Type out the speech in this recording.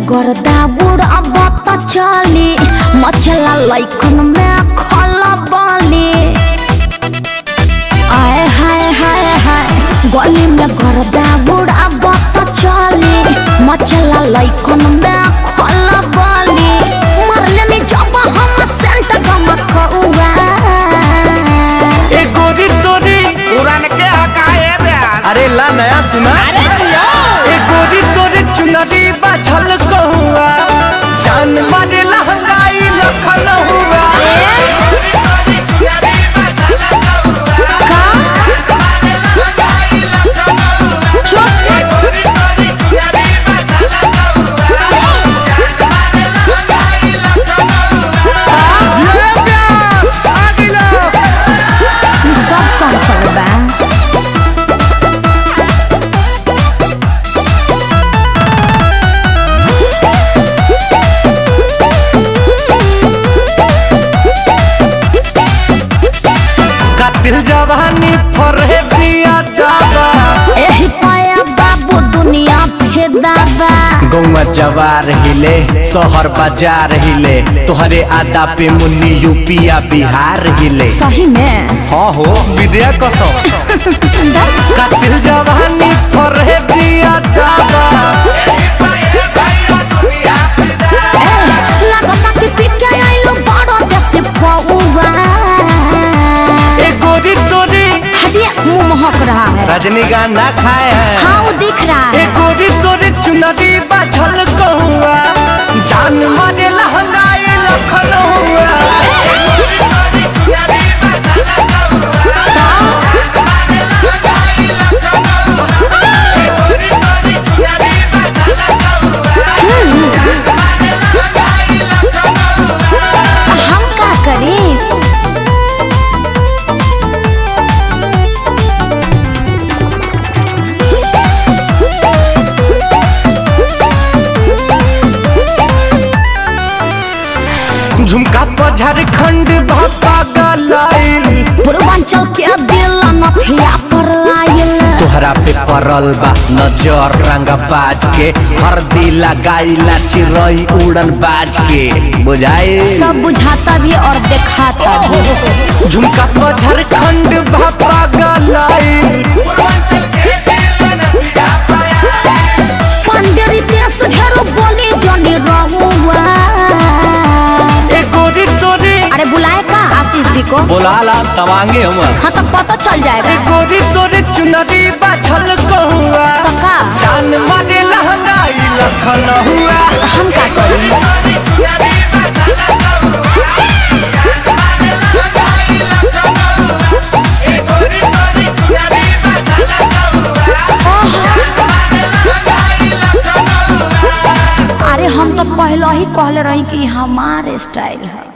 गर्दा बुढ़ब त चली मचला लैकन में खला बाली आए हाय हाय हाय गली में गर्दा बुढ़ब त चली मचला लैकन में खला बाली मरले में जब हम सेंट गमकौआ ए गोरी तोरी पुरान के हकाए ब्यास अरे ला नया सुना ए गोरी तोरे चुनरी बाछल कहुआ जान मारे लहंगाई लखन हुआ सब संकल बा कातिल जवानी फरे बिया दावा एही पाया बाबू दुनिया फेदाबा गौवा जवार हिले शहर बाजार हिले तोहरे आदा पे मुन्नी यूपिया बिहार हिले सही में हाँ हो विद्या कसम कातिल जवानी फरे बिया दावा लगता कि पिके आइलो बड़ो देसी फौवा ए गोरी तोरी हटिया मुंह महक रहा है रजनीगंधा खाए हैं हाँ वो दिख रहा ए है गोरी तोरे चुनरी बाछल कहुआ जान मारे लहंगाई लखन हुआ हम का करें झुमका पर झारखंड भापा गलाइल पूर्वांचल के दिल नथिया पर आयल तोहरा पे पड़ल बा नजर रंगा बाज के हरदी लगाइला चिरई उड़न बाज के बुझाए सब बुझाता भी और दिखाता भी झुमका पर झारखंड भापा गलाइल पंडेरी देश ढेरो बोली जनी रहुआ ए गोरी तोरी अरे बुलाए का आशीष जी को बोला ला सवांगे हम हाँ तो पता चल ए जाएगा गोरी तोरे चुनरी बाछल कहुआ तो का जान मारे लहंगाई लखन हुआ हम का करें अरे हम तो पहले ही कहले रही कि हमारे स्टाइल है